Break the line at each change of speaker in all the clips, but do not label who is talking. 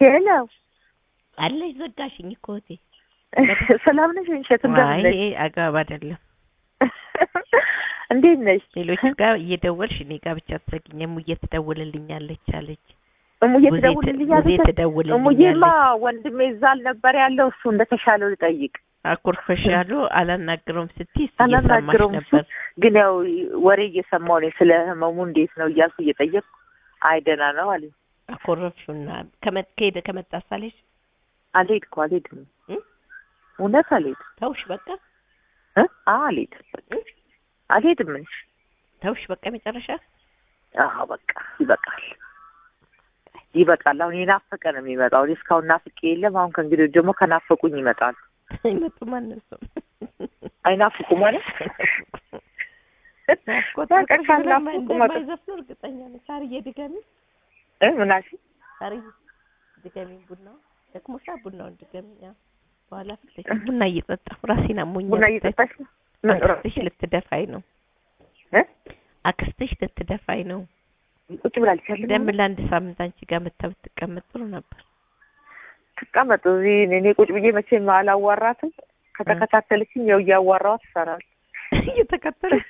ሄሎ
አለሽ ዘጋሽኝ እኮ እህቴ።
ሰላም ነሽ? እንሸት እንደምን
አይ
ነሽ?
ይሄ አግባብ አይደለም።
እንዴት ነሽ?
ሌሎች ጋር እየደወልሽ እኔ ጋር ብቻ ትዘግኝ። እሙዬ ትደውልልኛለች አለች።
እሙዬ
ብዙ
ትደውልልኛለች?
ብዙ
እሙዬማ
ትደውልልኛለች።
ወንድሜ እዛ አልነበር ያለው እሱ እንደተሻለው ልጠይቅ
አኩርፈሻሉ አላናግረውም ስትይ እስኪ እየሰማሽ
አላናግረውም እሱ
ነበር።
ግን ያው ወሬ እየሰማሁ ነኝ ስለ ህመሙ እንዴት ነው እያልኩ እየጠየቅኩ አይ ደህና ነው አለኝ።
አኮረፍሽና ከመ- ከሄደ ከመጣ ሳለሽ
አልሄድኩም አልሄድም
እ?
እውነት አልሄድም
ተውሽ በቃ
እ? አዎ አልሄድም በቃ አልሄድም ምን
ተውሽ በቃ መጨረሻ
አዎ በቃ ይበቃል ይበቃል። አሁን የናፈቀ ነው የሚመጣው። እኔ እስካሁን ናፍቄ የለም። አሁን ከእንግዲህ ደግሞ ከናፈቁኝ ይመጣል።
ይመጡ ማንም ሰው
አይናፍቁ ማለት
ናፍቆት
በቃ
ፍቅር
ካልናፈቁ
ስለማይ-
መጣ
እንደማይዘፍኑ እርግጠኛ ነኝ። ሳርዬ ድገሚ፣
እ ምን አልሽኝ?
ሳርዬ ድገሚ። ቡናው ደክሞሻ፣ ቡናውን ድገሚ። ያው በኋላ ፍለሽ ቡና እየጠጣሁ ራሴን አሞኛል።
ቡና እየጠጣሽ ነው? ምን
አክስትሽ ልትደፋኝ ነው።
እ?
አክስትሽ ልትደፋኝ ነው።
ቁጭ ብላለች ያለ
ደም ለአንድ ሳምንት አንቺ ጋር መታ ብትቀመጥ ጥሩ ነበር።
ትቀመጥ እዚህ እኔ ቁጭ ብዬ መቼም አላዋራትም። ከተከታተለችኝ ያው እያዋራኋት ትሰራል
እየተከተለች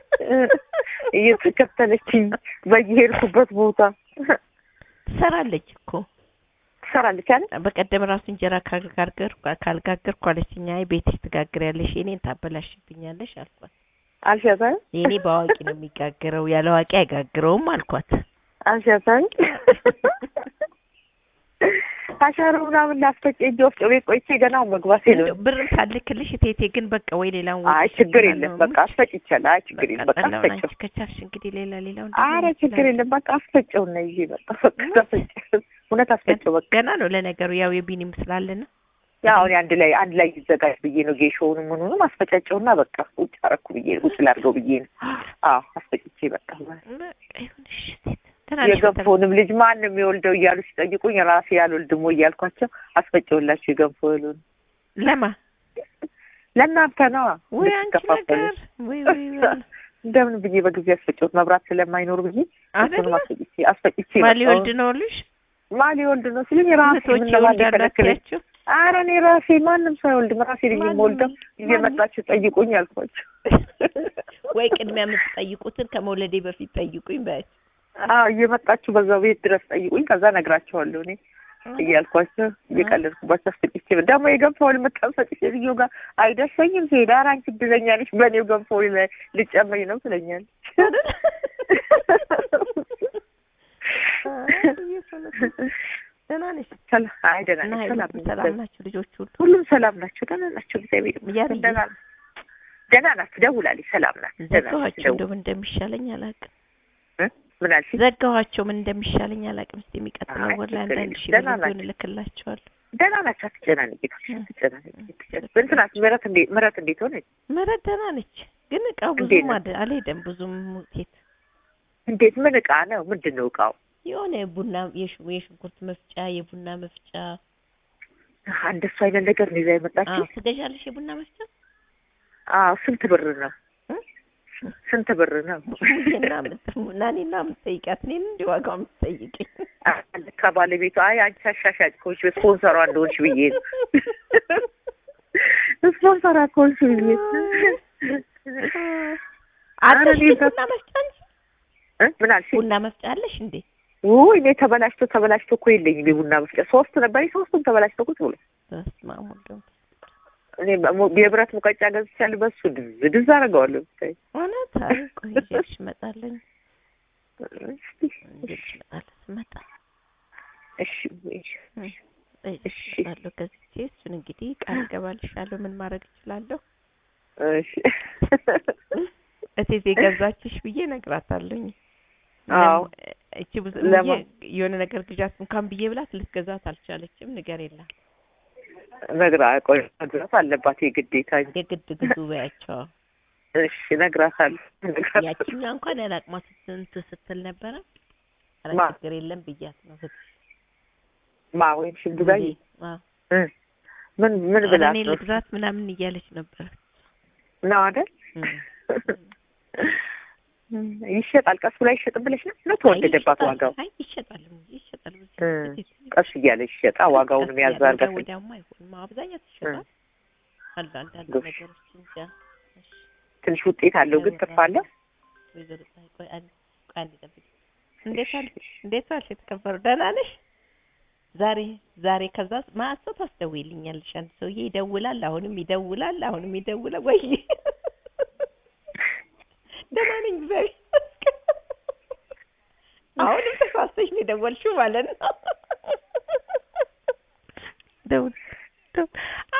እየተከተለችኝ በየሄድኩበት ቦታ
ትሰራለች እኮ
ትሰራለች አለ
በቀደም ራሱ እንጀራ ካልጋገር ካልጋገርኩ አለችኝ። አይ ቤትሽ ትጋግሪያለሽ የኔን ታበላሽብኛለሽ አልኳት።
አልሻት አይደል
የኔ በአዋቂ ነው የሚጋግረው ያለ አዋቂ አይጋግረውም አልኳት።
አልሻት አይደል አሻሮ ምናምን ላስፈጭ እጅ ወፍጮ ቤት ቆይቼ ገና አሁን መግባቴ ነው።
እንደው ብርም ሳልክልሽ ቴቴ ግን በቃ ወይ ሌላውን ወጪ
አይ ችግር
ሽፍና
የለም
ነው
በቃ አስፈጭ ይቻላል። አይ ችግር የለም በቃ
ጠላውን
አስፈጭው።
አንቺ ከቻልሽ እንግዲህ ሌላ ሌላውን
አረ ችግር የለም በቃ አስፈጨው እና ይዤ መጣ በቃ አስፈጨው። እውነት አስፈጨው በቃ
ገና ነው ለነገሩ ያው የቢኒም ስላለ ነው።
ያው እኔ አንድ ላይ አንድ ላይ ይዘጋጅ ብዬ ነው ጌሾውንም ምኑንም አስፈጫጨውና በቃ ቁጭ አረኩ ብዬ ቁጭ ላድርገው ብዬ ነው። አዎ አስፈጭቼ በቃ
በቃ ይሁንሽ ሴት ደህና ነሽ?
የገንፎውንም ልጅ ማን ነው የሚወልደው እያሉ ሲጠይቁኝ ራሴ ያልወልድም ወይ እያልኳቸው አስፈጨውላቸው የገንፎ እህሉን
ለማ
ለእናንተ ነዋ
ወይ አንቺ
እንድትከፋፈሉ።
ነገር ወይ ወይ ወይ
እንደምን ብዬ በጊዜ አስፈጨሁት መብራት ስለማይኖር ብዬ
አይደለ
እሱንም አስፈጭቼ አስፈጭቼ
ማን ሊወልድ
መጣሁ።
ነው ልሽ
ማን ሊወልድ ነው ሲሉኝ ራሴ
እህቶች
ምን ለማን
ይወልዳሉ
ሊከለክለኝ
አትያቸው?
ኧረ እኔ ራሴ ማንም ሰው አይወልድም ራሴ ልጅ
ማንም-
የምወልደው
ማንም-
እየመጣችሁ ጠይቁኝ አልኳቸው።
ወይ ቅድሚያ የምትጠይቁትን ከመውለዴ በፊት ጠይቁኝ በያቸው።
አዎ እየመጣችሁ በዛው ቤት ድረስ ጠይቁኝ ከዛ ነግራቸዋለሁ እኔ እያልኳቸው እየቀለድኩባቸው አስፈጭቼ ደግሞ የገንፎውን የምታስፈጭ ሴትዮ ጋር አይደርሰኝም ሲሄድ ኧረ አንቺ እድለኛ ነሽ በእኔው ገንፎ ላይ ልጨመኝ ነው ትለኛለች።
ደህና ነሽ?
ሰላም አይ ደህና
እና
ነኝ ሰላም ነኝ
ሰላም ናቸው ልጆች ሁሉ?
ሁሉም ሰላም ናቸው ደህና ናቸው እግዚአብሔር
ያርዬ?
ይመስገን ደህና ናቸው ደህና ናቸው ደውላለች ሰላም ናት ደህና ናቸው
ዘጋኋቸው
ደውል
እንደው ምን እንደሚሻለኝ አላውቅም።
እ? ምን አልሽኝ
ዘጋኋቸው ምን እንደሚሻለኝ አላውቅም። እስኪ የሚቀጥለው
አይ
ወር ላይ
ችግር
አንዳንድ
የለም።
ሺህ
ደህና
ብር ቢሆን
ናቸው።
እልክላቸዋለሁ።
ደህና ናቸው አትጨናነቂ
እ።
አትጨናነቂ አትጨናነቂ እንትናት ምህረት እንዴት ምህረት እንዴት ሆነች
ምህረት ደህና ነች፣ ግን እቃው
እንዴት
ብዙም
ነው?
አደ- አልሄደም ብዙም ውጤት
እንዴት ምን እቃ ነው ምንድን ነው እቃው
የሆነ የቡና የሽ- የሽንኩርት መፍጫ የቡና መፍጫ
አሀ፣ እንደሱ አይነት ነገር ነው ይዛ የመጣችው
አዎ ትገዣለሽ የቡና መፍጫ
አዎ ስንት ብር ነው
እ?
ስንት ብር ነው
ሙዬና ምት- ናኔና የምትጠይቂያት እኔን እንዲህ ዋጋው የምትጠይቂኝ
ልካ ባለቤቱ አይ አንቺ አሻሻጭ ከሆንሽ ስፖንሰሯ እንደሆንሽ ብዬ ነው ስፖንሰሯ ከሆንሽ ብዬ ነው።
አለሽ
እኔ
ቡና መፍጫ አንቺ?
እ? ምን አልሽኝ
ቡና መፍጫ አለሽ እንዴ?
ውይ እኔ ተበላሽቶ ተበላሽቶ እኮ የለኝም የቡና መፍጫ ሶስት ነበር ሶስቱም ተበላሽቶ ቁጭ ብሎ
በስመ አብ ወወልድ ወመንፈስ
እኔ በሙ- የብረት ሙቀጫ ገዝቻለሁ በሱ ድዝ ድዝ አደርገዋለሁ ብታይ
እውነት አይ ቆይ ይዤልሽ እመጣለሁ
እስቲ
ይዤልሽ እመጣለሁ ስመጣ
እሺ እሺ
ይዤልሽ
እሺ።
እመጣለሁ ገዝቼ እሱን እንግዲህ ቃል እገባልሻለሁ ምን ማድረግ እችላለሁ
እሺ
እቴቴ ገዛችሽ ብዬ እነግራታለሁኝ
አዎ
እቺ ብዙ
ለማ-
የሆነ ነገር ግዣት እንኳን ብዬ ብላት ልትገዛት አልቻለችም ንገር የላት
ነግራ ቆይ መግዛት አለባት የግዴታ እንጂ
የግድ ግዙ በያቸው
እሺ እነግራታለሁ እነግራታለሁ።
ያቺኛዋ እንኳን ያላቅማ ስንት ስትል ነበረ ኧረ
ማ?
ችግር የለም ብያት ነው ስትል
ማ ወይም ሽንዱጋይ
አዎ
እ ምን ምን
ኧረ
ብላት
እኔ
ነው
ልግዛት ምናምን እያለች ነበር
ነው አይደል
እም።
እም፣ ይሸጣል። ቀሱ ላይ ይሸጥ ብለሽ ነው ነው ተወደደባት
ይሸጣል።
ዋጋው?
አይ ይሸጣል እንጂ ይሸጣል። ብዙ
እ፣
ጊዜ
ቀስ እያለ ይሸጣ ዋጋውንም
ቀስ
ያዝ
እያለ
አድርጋ
ወዲያ ወዲያውማ አይሆንም። አብዛኛው ይሸጣል። አሉ አንዳንድ
ጎሽ።
ነገሮች እንጃ። እሺ
ትንሽ ውጤት አለው ግን ትርፍ አለ።
ወይዘሮ ፀሐይ ቆይ አንድ ቆይ አንድ ጠብቂ። እንዴት ዋልሽ? እንዴት ዋልሽ? የተከበሩ ደህና ነሽ? ዛሬ ዛሬ ከዛ ማሰብ ታስደውይልኛለሽ። አንድ ሰውዬ ይደውላል፣ አሁንም ይደውላል፣ አሁንም ይደውላል። ወይ ደህና ነኝ እግዚአብሔር ይመስገን። አሁንም ተሳስተሽ ነው የደወልሽው ማለት ነው። ደውል ደውል።